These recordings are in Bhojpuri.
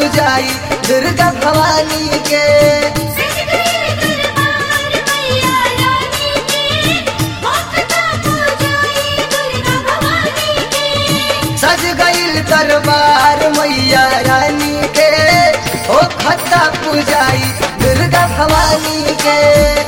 पूजाई दुर्गा भवानी के सज गईल दरबार मैया रानी के ओ खत्ता पूजाई दुर्गा भवानी के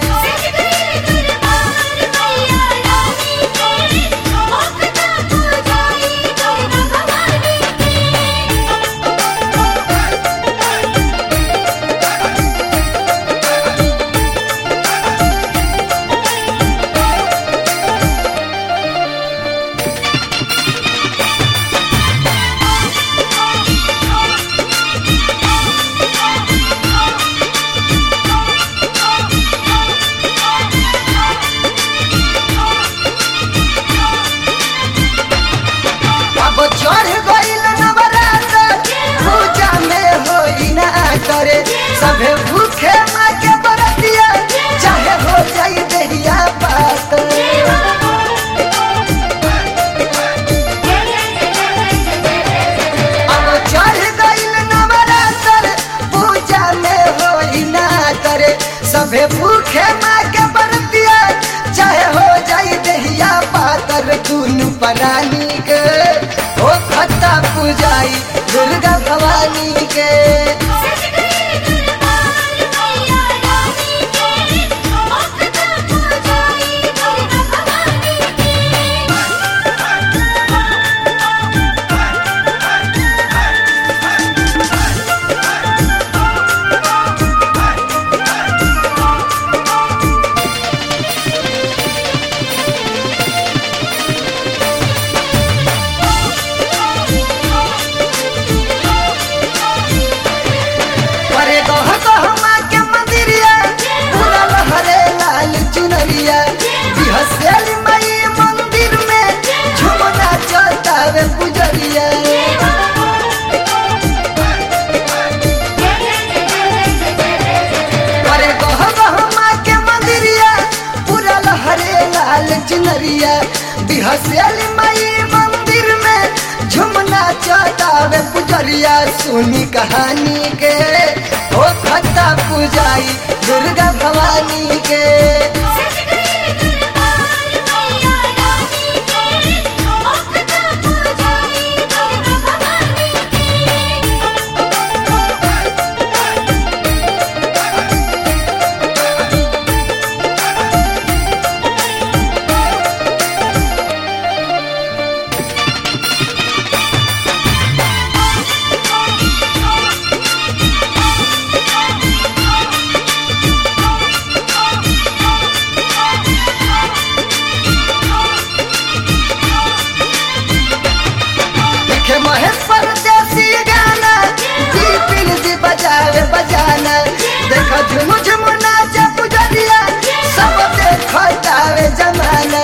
अब चढ़ गईल नवरात्र पूजा में होई ना करे सभे भूखे माँ के बरतिया चाहे हो जाई देहिया बात अब चढ़ गईल नवरात्र पूजा में होई ना करे सभे भूखे माँ के बरतिया चाहे हो जाई देहिया पातर दुनु परानी के ओ खत्ता पूजाई दुर्गा भवानी के अरे गह गह माँ के मंदिरिया पूरा लहरे लाल चुनरिया बिहसेली मई मंदिर में झुमना चलतावे पुजरिया अरे गह गह माँ के मंदिरिया पूरा लहरे लाल चुनरिया बिहसेली मई मंदिर में झुमना चलतावे पुजरिया सुनी कहानी के ओ खत्ता पूजाई दुर्गा भवानी के लिखे महेश परदेसी गाना दीपिन जी बजावे बजाना देखो झुम झुम नाचे पुजरिया सब देखो जावे जमाना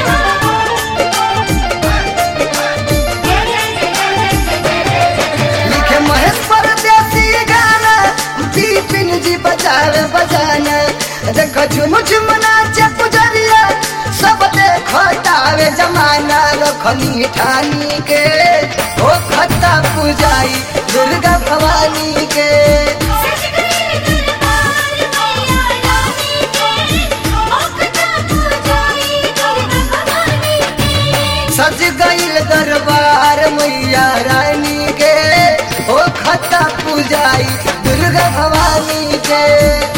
लिखे महेश परदेसी गाना दीपिन जी बजावे बजाना देखो झुम झुम नाचे पुजरिया सब देखो जावे जमाना रखनी ठानी के ओ खत्ता पूजाई दुर्गा भवानी के सज गईल दरबार मैया रानी के ओ खत्ता पूजाई दुर्गा भवानी के